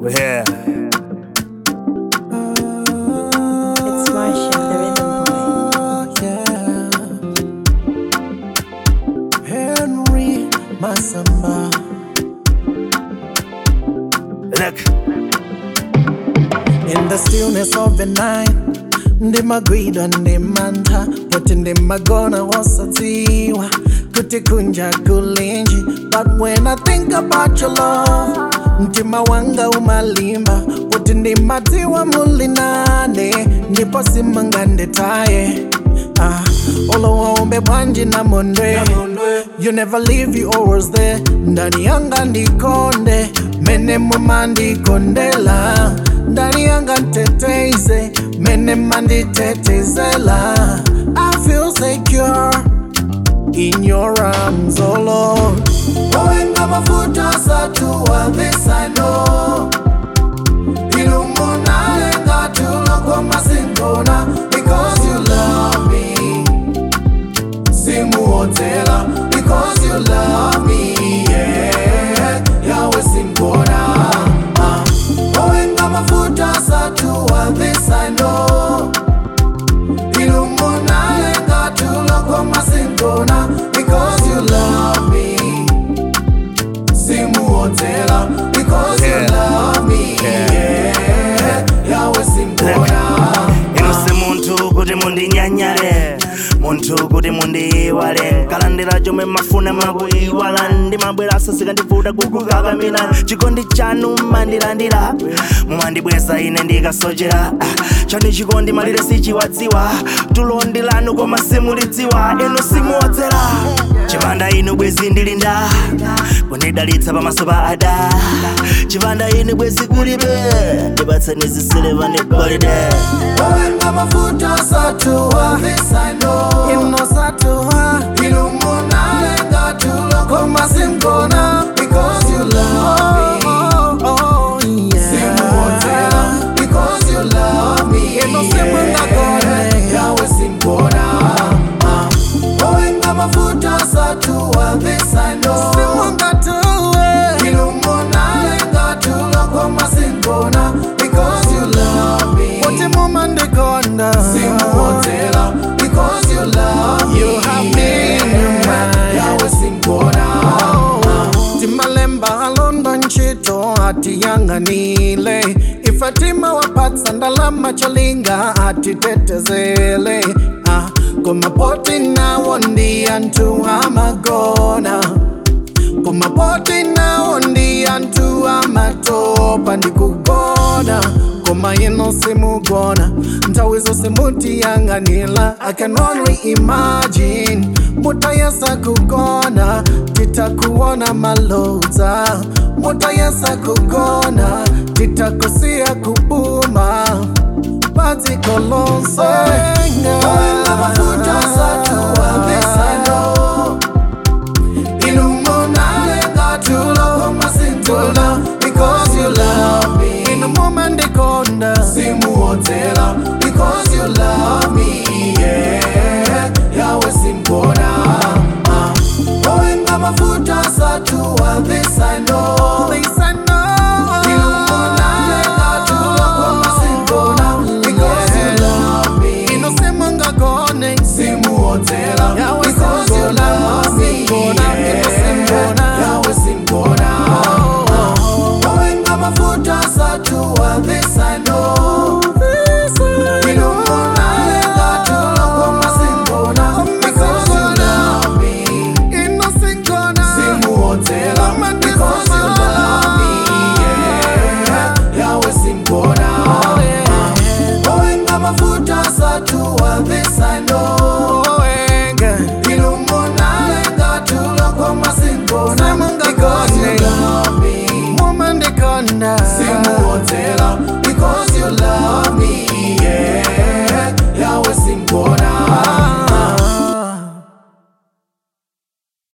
We're here. It's Marsha, the rhythm boy. Henry Masamba. Look, In the stillness of the night, ndimagwidwa ndimantha kuti ndimagona wosadziwa kuti kunja kulinji but when i think about your love mtima wanga umalimba kuti ndimadziwa muli nane ndipo simunganditaye ah, olowaumbe bwanji na mondwe you never leave you always there ndani yanga ndikonde mene mumandikondela ndani yanga nteteize mene manditetezela i feel secure in your arms oh lord owenga mafuta satua this i know ilumunale tulokoma sinkona because you love me simuotela because you love me yeah yawe simbona ah. owenga mafuta satua this i know ilumunale tulokoma sinkona because you love me simuotela because you Yeah. love me Yeah. yeah yawe simbona inu si munthu kuti mundinyanyale munthu kuti mundiyiwale nkalandira chomwe mafuna makuyiwala ndimabwera sasika ndivuta kukukakamira chikondi chanu mandilandira mumandibweza ine ndikasochera Ah, chani chikondi malire sichiwadziwa tulondi lanu koma simulidziwa inu simuodzera chipanda inu bwezi ndilinda kundidalitsa pamaso pa ada chipanda inu bwezi kulibe ndipatseni zisileva ndi golide Owenga mafuta satua ino satua ilumunale tulokoma sinkona because you love me oh, yeah. simuotela because you love me ino simungakone yawe simbona ah. owenga mafuta satua this I know simungatue ilumunale tulokoma sinkona because you love me Wote mumandikonda simuotela because you love me you have me in your mind yawe simbona timalemba alonda ntchito atiyang'anile ifatima wapatsa ndalama cholinga atitetezele ah, komapoti nawo ndi anthu amagona kumapoti nawo ndi anthu amatopa ndikugona koma ino simugona nthawi zonse mutiyang'anila i can only imagine mutayesa kugona titakuona malodza mutayesa kugona titakusiya kubuma padziko lonse Owenga mafuta satua this I know Ilumunale ngatulo masintula because you love me. In the moment they conda simuotela because you love me. Yeah, yawe simbona. Ah. Owenga mafuta satua this I know. This I know. Ilumunale ngatulo masintula because you love me. Ino simunga gone simuotela because you love me. Ino simbona yawe simbona. Owenga mafuta satua this I know. Ilumunale ngatulo masintula because you love me. Simuotela because you love me. Yeah, yawe simbona. Owenga mafuta satua this I know. Ilumunale ngatulo kwa masimbona because you love me.